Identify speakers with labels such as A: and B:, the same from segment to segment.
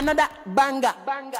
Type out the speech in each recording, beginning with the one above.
A: another banger. banger.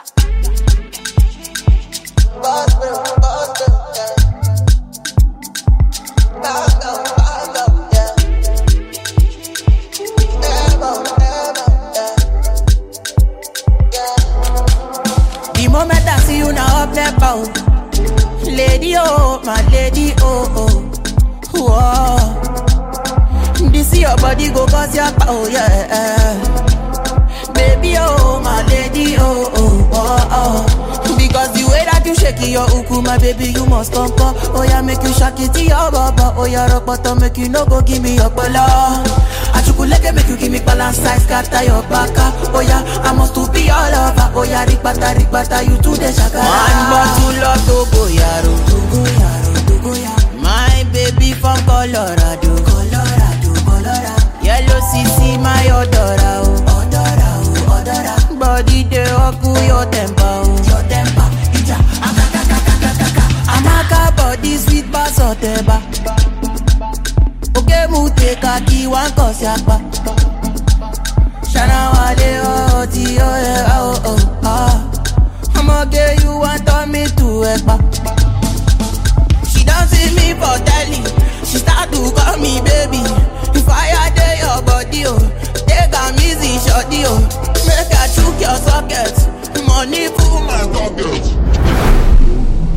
A: The moment I see you now up there, bow. Lady, oh, my lady, oh, oh. Whoa. This your body go cause your oh yeah. Baby, oh, my lady, oh, oh, oh, oh. Because the way that you shake your uku, my baby, you must come, come. Oh, yeah, make you shake it to your baba. Oh, yeah, rock bottom, make you no go give me your bala. Achukuleke make you give me balance size, scatter your baka. Oh, yeah, I must to be all over. Oh, yeah, rikbata, rikbata, you to the shaka. One bottle of Togo, yaro. Togo, yaro, Togo, yaro. My baby from Colorado. Colorado, Colorado. Yellow CC, my odora, oh. Odora, oh, odora. Body dey oku your temper, oh. Your temper, ija. Akaka, kaka, kaka. Amaka body sweet bass oteba. Oke mu take a key one cause yakpa. Shana wale oh ti oh yeah oh oh ah. I'ma get you want turn me to ekpa. She don't see me for telly. She start to call me baby. If I dey your body, oh, take am easy, shorty, oh. Make I chook your socket. Money full my pocket.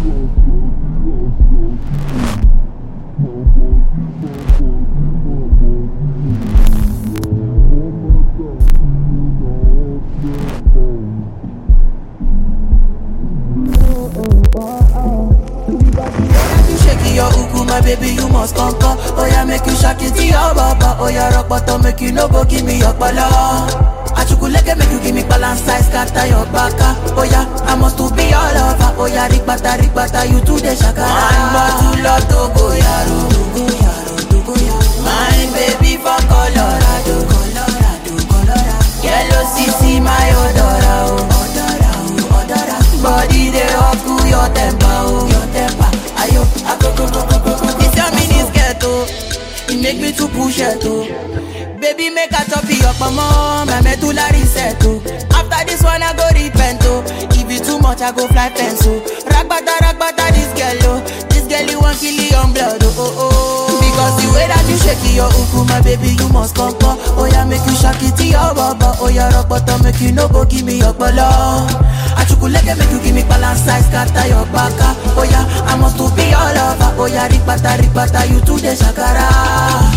A: you shake your uku, my baby, you must come come. Oh yeah, make you shake it to your baba. Oh yeah, rock bottom, make you no go give me your bala. Achukuleke make you give me balance size, scatter your baka. Oh yeah, I must to be all over. Oh yeah, rikbata, rikbata, you to the shaka. One bottle of Togo yaro, Togo yaro, Togo yaro. My baby from Colorado, Colorado, Colorado. Yellow CC, my odora, oh. Odora, oh, odora. Body dey up to your temper, oh. Your temper, ayo, akoko, koko, koko. This your mini skirt, oh. It make me to push it, oh. Baby, make a top your mama, my medulla reset, oh. After this one, I go repent, oh. If it too much, I go fly fence, oh. Ragbata, ragbata, this girl, oh. This girl, you want kill your blood, oh, oh, oh. Because the way that you shake your uku, my baby, you must come, come. Oh, yeah, make you shake it to your baba. Oh, yeah, rock bottom, make you no go give me your bala. Achukuleke, make you give me balance size, scatter your baka. Oh, yeah, I must to be all over. Oh, yeah, rikbata, rikbata, you to the shakara.